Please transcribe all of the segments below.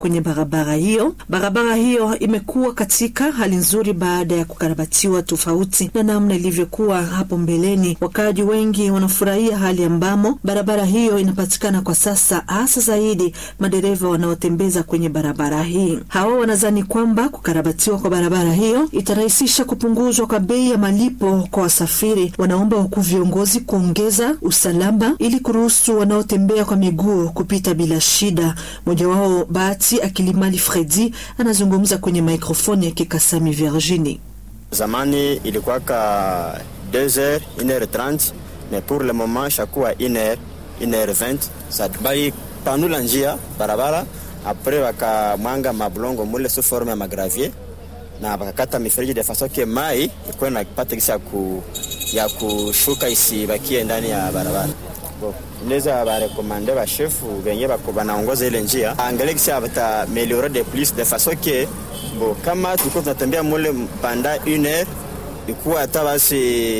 kwenye barabara hiyo. Barabara hiyo imekuwa katika hali nzuri baada ya kukarabatiwa, tofauti na namna ilivyokuwa hapo mbeleni. Wakaaji wengi wanafurahia hali ambamo barabara hiyo inapatikana kwa sasa, hasa zaidi madereva wanaotembeza kwenye barabara hii. Hawa wanadhani kwamba kukarabatiwa kwa barabara hiyo itarahisisha kupunguzwa kwa bei ya malipo kwa wasafiri. Wanaomba wakuu viongozi kuongeza usalama ili kuruhusu wanaotembea kwa miguu kupita bila shida. Mmoja wao Bahati Akilimali Fredi anazungumza kwenye mikrofoni ya Kikasami Virginie. Zamani ilikuwaka 2h 1h30 mais pour le moment shakuwa 1h 1h20 sabai panula njia barabara apres wakamwanga mablongo mule su forme ya magravier na wakakata mifereji de façon que mai ikuwe napata gisi ya, ku, ya kushuka isibakie ndani ya barabara inaweza barekomande bashefu benye banaongoza ile njia angalie kisi bata meliore de plus de façon que bo kama tulikuwa tunatembea mule panda une heure ikuwa hata basi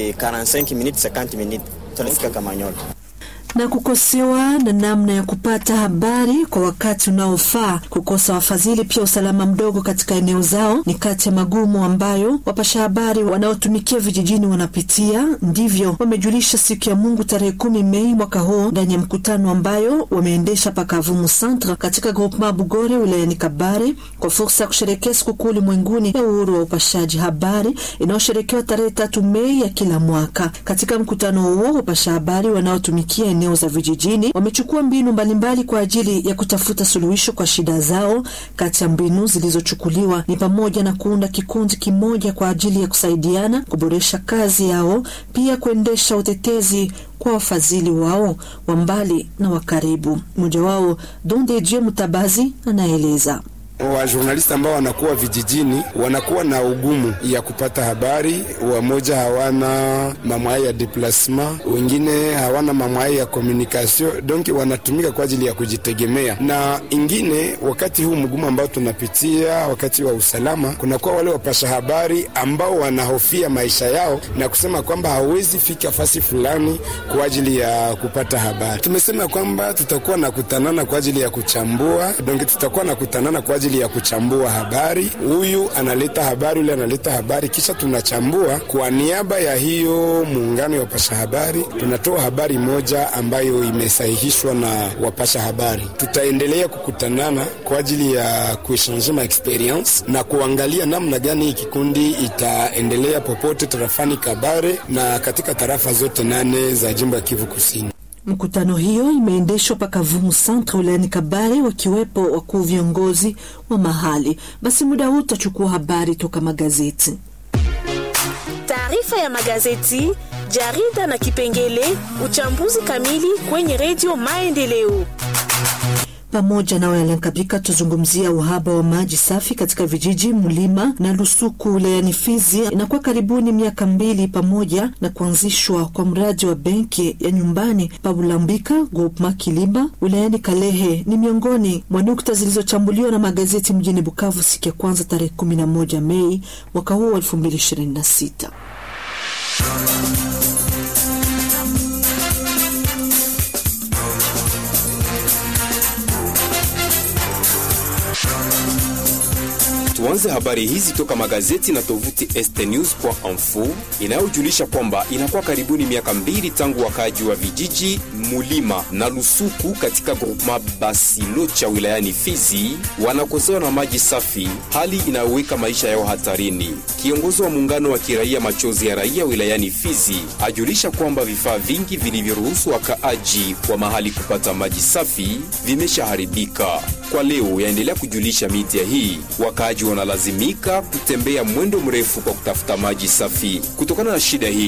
45 minutes 50 minutes tunafika Kamanyola na kukosewa na namna ya kupata habari kwa wakati unaofaa, kukosa wafadhili, pia usalama mdogo katika eneo zao ni kati ya magumu ambayo wapasha habari wanaotumikia vijijini wanapitia. Ndivyo wamejulisha siku ya Mungu tarehe kumi Mei mwaka huu ndani ya mkutano ambayo wameendesha pakavumu Centre katika groupement Bugore wilayani Kabare kwa fursa ya kusherekea sikukuu ulimwenguni ya uhuru wa upashaji habari inayosherekewa tarehe tatu Mei ya kila mwaka. Katika mkutano huo wapasha habari wanaotumikia eneo za vijijini wamechukua mbinu mbalimbali kwa ajili ya kutafuta suluhisho kwa shida zao. Kati ya mbinu zilizochukuliwa ni pamoja na kuunda kikundi kimoja kwa ajili ya kusaidiana kuboresha kazi yao, pia kuendesha utetezi kwa wafadhili wao wa mbali na wa karibu. Mmoja wao Donde Dieu Mutabazi anaeleza Wajurnalisti ambao wanakuwa vijijini wanakuwa na ugumu ya kupata habari. Wamoja hawana mamwai ya deplasement, wengine hawana mamwai ya communication, donc wanatumika kwa ajili ya kujitegemea. Na ingine, wakati huu mgumu ambao tunapitia, wakati wa usalama, kunakuwa wale wapasha habari ambao wanahofia maisha yao na kusema kwamba hawezi fika fasi fulani kwa ajili ya kupata habari. Tumesema kwamba tutakuwa na kutanana kwa ajili ya kuchambua, donc tutakuwa na kutanana kwa ajili ya kuchambua habari. Huyu analeta habari, yule analeta habari, kisha tunachambua kwa niaba ya hiyo muungano ya wapasha habari. Tunatoa habari moja ambayo imesahihishwa na wapasha habari. Tutaendelea kukutanana kwa ajili ya kuechange ma experience na kuangalia namna gani hii kikundi itaendelea popote tarafani Kabare na katika tarafa zote nane za jimbo ya Kivu Kusini. Mkutano hiyo imeendeshwa pakavumu Centre wilayani Kabare, wakiwepo wakuu viongozi wa mahali. Basi muda huu tutachukua habari toka magazeti. Taarifa ya magazeti, jarida na kipengele uchambuzi kamili kwenye redio Maendeleo pamoja nawe Alankabika, tuzungumzia uhaba wa maji safi katika vijiji Mlima na Lusuku wilayani Fizi. Inakuwa karibuni miaka mbili pamoja na kuanzishwa kwa mradi wa benki ya nyumbani Pabulambika Groupema Kilimba wilayani Kalehe ni miongoni mwa nukta zilizochambuliwa na magazeti mjini Bukavu siku ya kwanza tarehe 11 Mei mwaka huu wa 2026. Tuanze habari hizi toka magazeti na tovuti stnews.info inayojulisha kwamba inakuwa karibuni miaka mbili tangu wakaaji wa vijiji Mulima na Lusuku katika grupema Basilocha wilayani Fizi wanakosewa na maji safi, hali inayoweka maisha yao hatarini. Kiongozi wa muungano wa kiraia Machozi ya Raia wilayani Fizi ajulisha kwamba vifaa vingi vilivyoruhusu wakaaji wa mahali kupata maji safi vimeshaharibika. Kwa leo yaendelea kujulisha media hii, wakaaji wanalazimika kutembea mwendo mrefu kwa kutafuta maji safi. Kutokana na shida hii